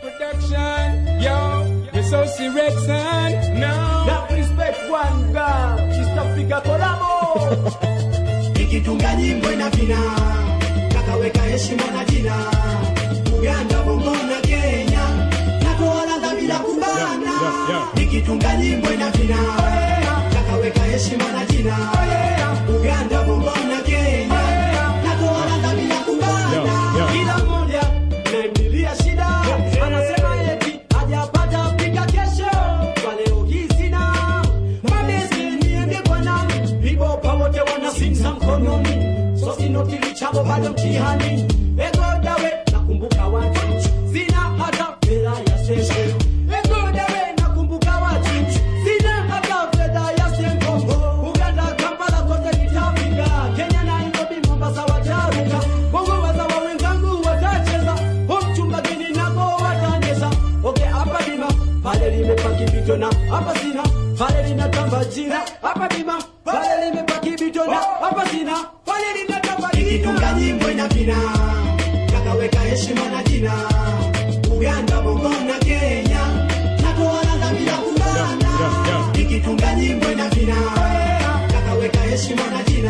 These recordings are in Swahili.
production. Yo, you're so serious, son. No. Now respect one girl, East Africa Kolabo. ikitunga nyimbo ina vina kakaweka heshima na jina uganda bongo na kenya natoaladha bila kubana ikitunga nyimbo ina vina kakaweka heshima na jina uganda bongo na kenya natoaladha bila kubana Kila mmoja naimilia shida, anasema eti hajapata pika kesho. Kwa leo hii sina mabesi, niende kwa nani? Vibopa wote wanasimza mkononi, so sinotilichabo bado mtihani. Ego dawe nakumbuka watu, sina hata fedha ya seshe. Ego dawe nakumbuka watu, sina hata fedha ya senkongo. Uganda, Kampala kote nitafika, Kenya, Nairobi, Mombasa wataruka, Bongo wazawa wenzangu watacheza, Homchumba gini nako wataneza. Okay, hapa bima pale limepaki vitona, hapa sina pale linatamba jina, hapa bima pale limepaki vitona, hapa sina pale linatamba ikitunga jina. nyimbo ina vina kakaweka heshima na jina uganda bongo na kenya natoaladha bila kubana ikitunga nyimbo ina vina kakaweka heshima na jina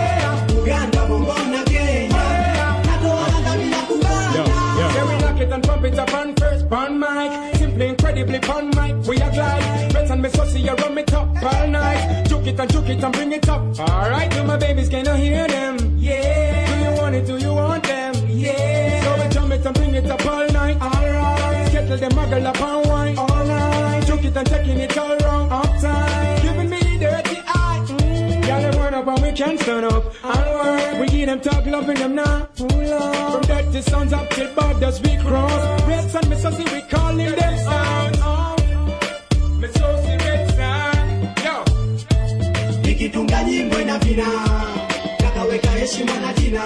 uganda bongo na kenya natoaladha bila kubana Yeah, we lock it and pump it up on first, on mic. Simply incredibly on mic. We are glide. Friends and me so see you run it up all night. Juke it and juke it and bring it up. Alright, do my babies, can you hear them? Yeah. Do you want it? Do you want them? Yeah. So we jump it and bring it up all night. Alright. Kettle them muggle up and wine. Alright. Juke it and taking it all wrong. Uptime. Giving me the dirty eye. Mm. Y'all them run up and we can't stand up. Alright. We give them talk, loving them now. Ooh, Lord. From dirty sounds up till borders we cross. Reds and Miss Sussy, we calling them out. out. Miss Sussy, Red Sun. Yo. ikitunga nyimbo ina vina kakaweka heshima na jina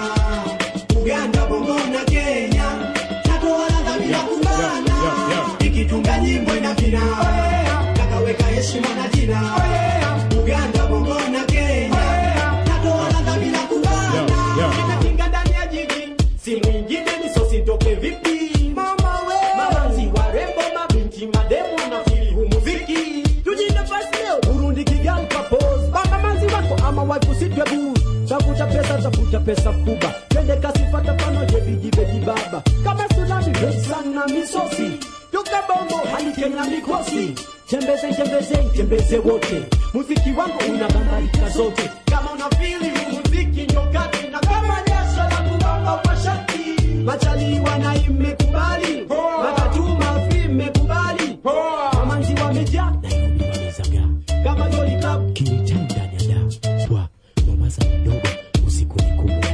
uganda bongo na kenya natoaladha bila kubana ikitunga nyimbo ina vina kakaweka heshima na jina uganda bongo na kenya natoaladha bila kubana Nimetinga ndani ya jiji, si mwingine ni sosi ntoke vipi? Mama we, mamanzi warembo, mabinti, mademu na fili hu muziki. Tujine first leo, Burundi Kigali kapos. Banga manzi wako ama waifu sitwe booze. Tafuta pesa, tafuta pesa fuba. Twende kasi fata panoje bigi beji baba. Kama tsunami, pesa na misosi. Toka bongo hadi Kenya mikosi. Tembeze, tembeze, tembeze wote. Muziki wangu unabangarika zote. Kama una fili hu muziki nyokati na kama jasho la kubamba mashati. Machaliwa na imekubali. Matatuma fi imekubali. Wamanzi wamejaa Nairobi wamezaga. Kama Jolly Club Kilitan ndani ya da. Wa Mombasa mdogo usiku ni kubwa.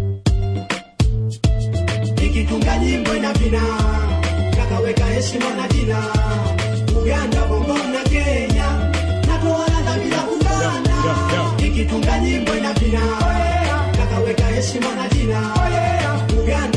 ikitunga nyimbo ina vina kakaweka heshima na jina uganda bongo na kenya natoaladha bila kubana ikitunga nyimbo ina vina kakaweka heshima na jina uganda